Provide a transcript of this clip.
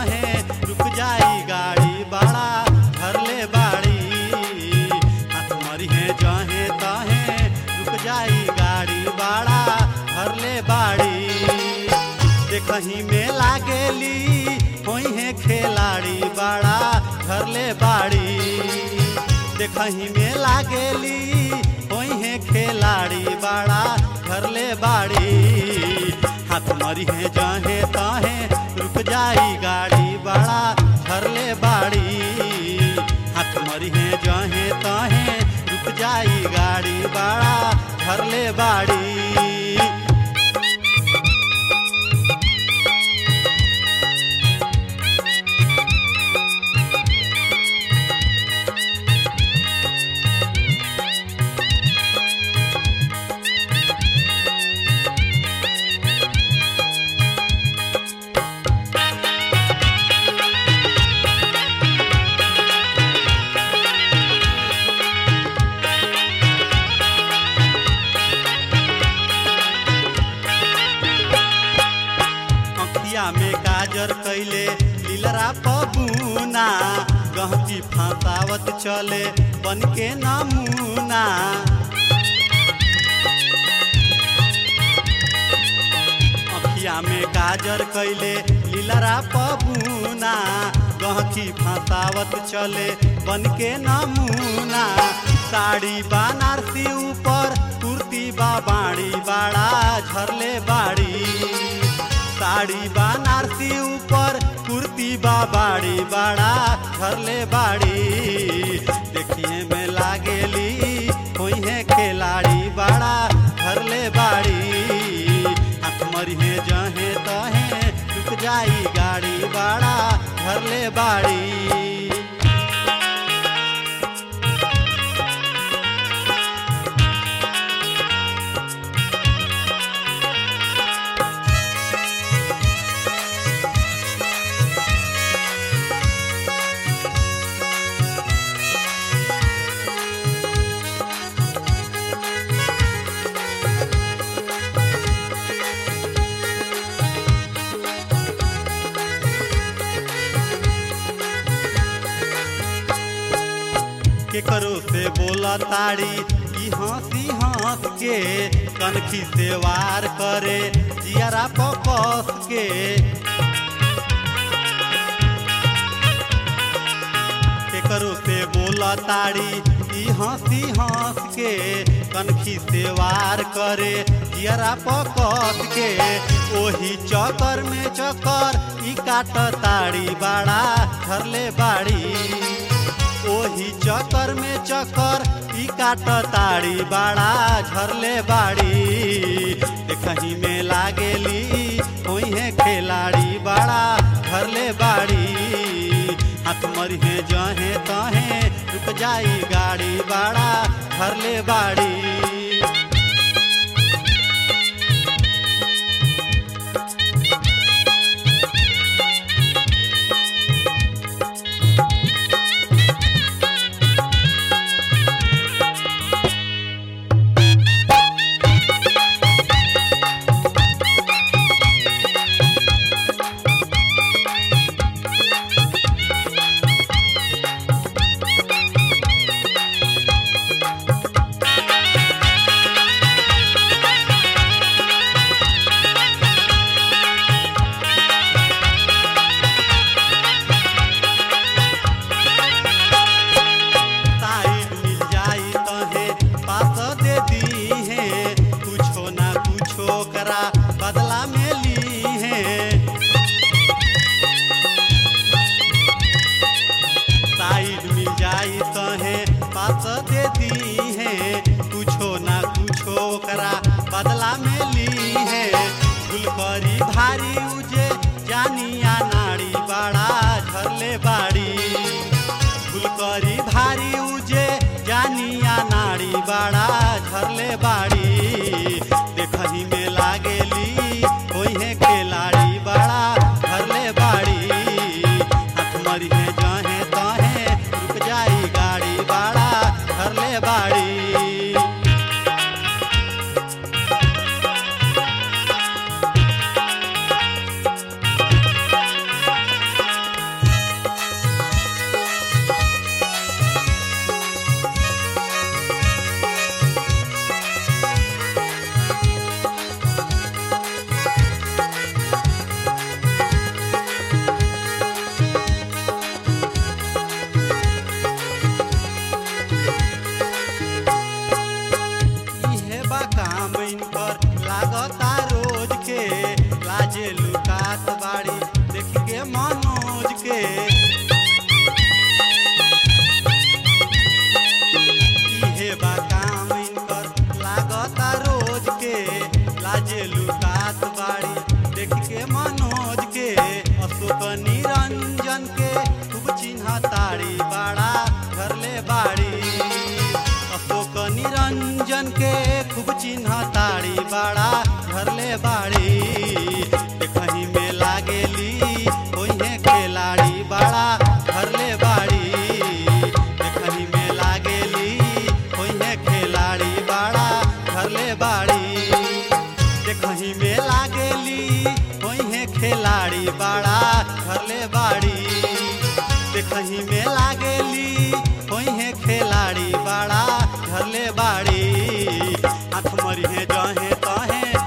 तहे रुक जाई गाड़ी बड़ा घर ले बाड़ी हाथ मरी है जहे तहे रुक जाई गाड़ी बड़ा घर ले बाड़ी देखही में लागेली होई है खिलाड़ी बड़ा घर ले बाड़ी देखही में लागेली होई है खिलाड़ी बड़ा घर ले बाड़ी हाथ मरी है जहे तहे रुक जाई गाड़ी बड़ा घर ले बाड़ी हाथ मरी है जहे तहे रुक जाई गाड़ी बड़ा घर ले बाड़ी अखिया में गाजर कैले लीलरा पबूना गहकी फंसावत चले बन के नमूना अखिया में गाजर कैले लीलरा पबूना गहकी फंसावत चले बन के नमूना साड़ी बनारसी ऊपर कुर्ती बा बाड़ी बाड़ा झरले बाड़ी साड़ी बनारसी ऊपर कुर्ती बा बाड़ी बाड़ा घरले बाड़ी देखिए में लागेली होई है खिलाड़ी बाड़ा घरले बाड़ी हाथ मरी है जहे तहे रुक जाई गाड़ी बाड़ा घरले बाड़ी केकरो से बोला ताड़ी ई हंसी हंस के कनखी से वार करे जियारा पकस के केकरो से बोला ताड़ी ई हंसी हंस के कनखी से वार करे जियारा पकस के ओही चक्कर में चक्कर ई काट ताड़ी बाड़ा धरले बाड़ी ओही चक्कर में चक्कर ई काट ताड़ी बाड़ा झरले बाड़ी देखही में लागेली होई है खिलाड़ी बाड़ा झरले बाड़ी हाथ मरी है जहे तहे रुक जाई गाड़ी बाड़ा झरले बाड़ी साइड मिल जाई तहे पास दे दी है कुछो ना कुछो करा बदला में ली है साइड मिल जाई तहे पास दे दी है कुछो ना कुछो करा बदला में ली है गुलकरी भारी उजे जानिया नाड़ी बाड़ा झरले बाड़ी फुलकरी भारी उजे जानिया नाड़ी बाड़ा झरले बाड़ी देखही में लागेली होई है खिलाड़ी बाड़ा झरले बाड़ी हाथ मरी है जहे तहे रुक जाई गाड़ी बाड़ा झरले बाड़ी निरंजन के खूब चिन्ह ताड़ी बाड़ा घरले बाड़ी अशोक निरंजन के खूब चिन्ह ताड़ी बाड़ा घरले बाड़ी देखही में लागेली ओहे खिलाड़ी बाड़ा घरले बाड़ी देखही में लागेली ओहे खिलाड़ी बाड़ा घरले बाड़ी देखही में लागेली ओहे खिलाड़ी बाड़ा घरले बाड़ी देखही में लागेली ओहे खिलाड़ी बाड़ा घरले बाड़ी हाथ मरिहे जहे तहे